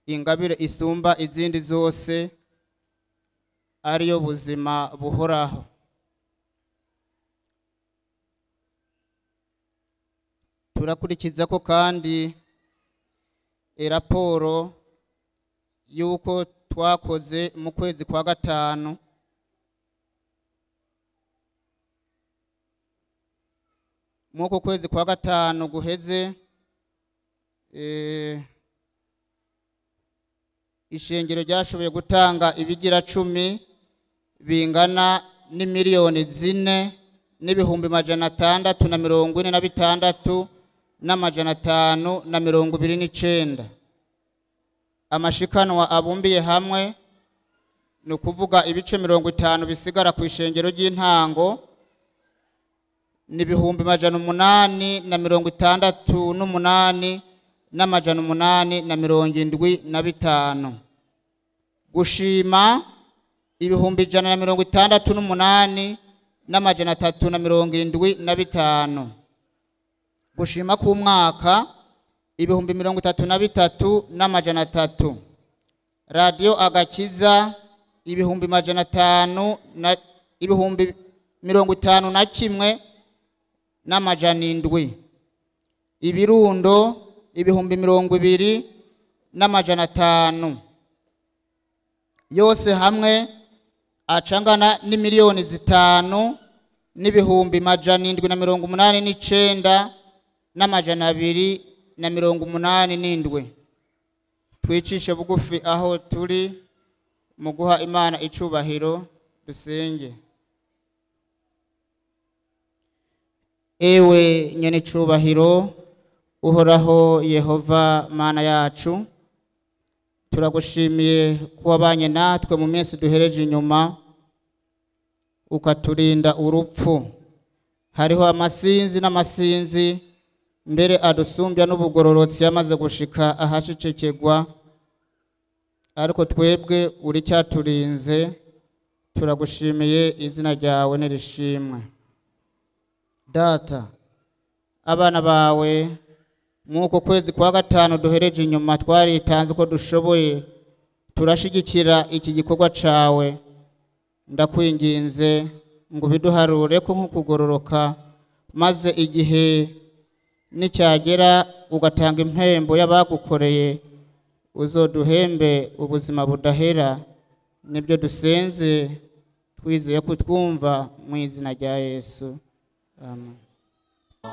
ingabire isumba izindi zose ariyo buzima buhoraho turakurikiza ko kandi raporo y'uko twakoze mu kwezi kwa gatanu mw'uko kwezi kwa gatanu guheze eh, ishengero ryashoboye gutanga ibigira cumi bingana n'imiliyoni zine n'ibihumbi majana atandatu na mirongo ine na bitandatu n'amajana atanu na mirongo ibiri n'icenda amashikanwa abumbiye hamwe ni ukuvuga ibice mirongo itanu bisigara ku ishengero ry'intango ni ibihumbi majana umunani na mirongo itandatu n'umunani n'amajana umunani na mirongo indwi na bitanu gushima ibihumbi ijana na mirongo itandatu n'umunani n'amajana atatu na mirongo indwi na bitanu gushima k'umwaka ibihumbi mirongo itatu na bitatu n'amajana atatu radiyo agakiza ibihumbi majana atanu na ibihumbi mirongo itanu na kimwe n'amajana indwi ibirundo ibihumbi mirongo ibiri n'amajana atanu yose hamwe acangana n'imiliyoni zitanu n'ibihumbi majana indwi na mirongo umunani n'icenda n'amajana abiri na mirongo umunani n'indwi twicishe bugufi aho turi mu guha imana icubahiro dusenge ewe nyene icubahiro uhoraho yehova mana yacu turagushimiye ko wabanye natwe mu minsi duhereje inyuma ukaturinda urupfu hariho amasinzi n'amasinzi mbere adusumbya n'ubugororotsi yamaze gushika ahacecekegwa ariko twebwe uri cyaturinze turagushimiye izina ryawe nirishimwe data abana bawe mw'uko kwezi kwa gatanu duhereje inyuma twaritanze uko dushoboye turashigikira iki gikorwa cawe ndakwinginze ngo ubiduharure ko nk'ukugororoka maze igihe nicyagera ugatanga impembo y'abagukoreye uzoduhembe ubuzima budahera nibyo dusenze twizeye ko twumva mu izina rya yesu amen